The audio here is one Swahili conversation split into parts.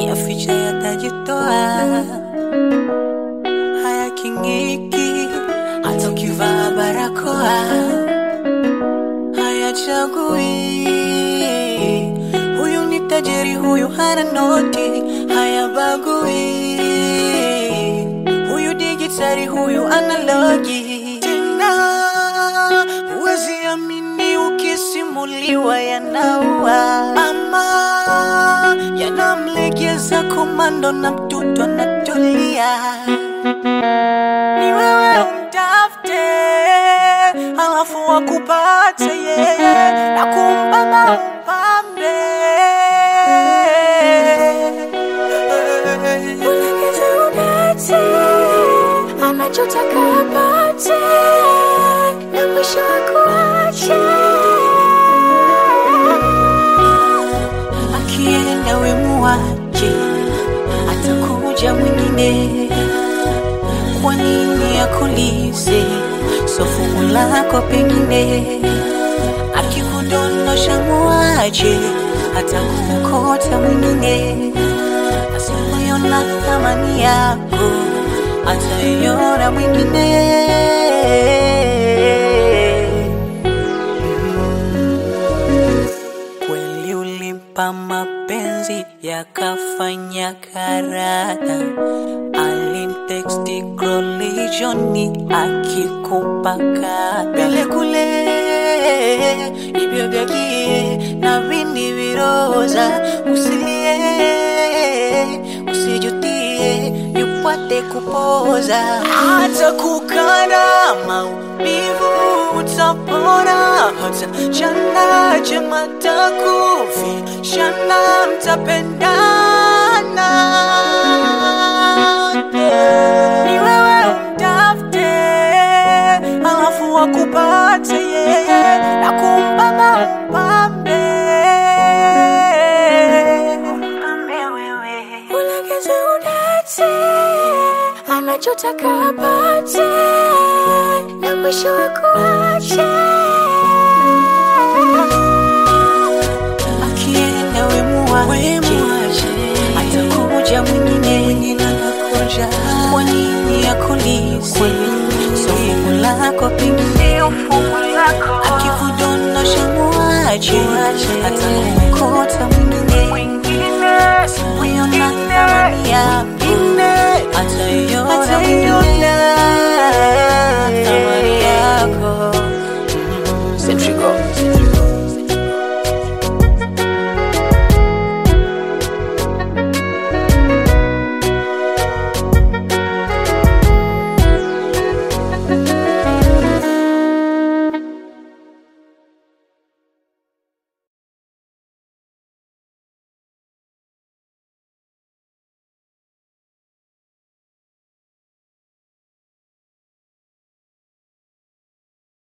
yaficha yatajitoa, hayaking'iki hata ukivaa barakoa, hayachagui huyu ni tajiri, huyu hana noti, hayabagui huyu digitari, huyu analogi. Tena huwezi amini ukisimuliwa yanaua ama yanamlegeza komando na mtoto anatulia. Ni wewe umtafute, halafu wakupate yeye na kumpamba umpambe. Ulegeze udate, anachotaka apate, na mwisho akuache. Akienda we muache, atakuja mwingine. Kwa nini akulize so fungu lako pengine? Akikudondosha muache, atakuokota mwingine. Asipoiona thamani yako, ataiona mwingine. Kweli ulimpa mapenzi yakafanya karata, alimteksti krolijioni akikupa kata vile kule ibyo vyakie na vindi viroza, usilie usijutie, yupate kupoza hata kukana maumivu utapona, hata chana chema takufi shana mtapendana. Ni wewe umtafute, alafu wakupate yeye na kumpamba umpambe umpambe wewe Ulegeze udate, anachotaka apate, na mwisho akuache. akienda we muache, atakuja mwingine, anakuja. Kwa nini akulize so fungu lako pengine akikudondosha muache, atakuokota mwingine, asipoiona thamani yako, ataiona mwingine thamani yako. Centrigo.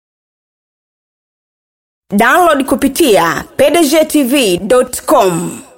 download kupitia pdgtv.com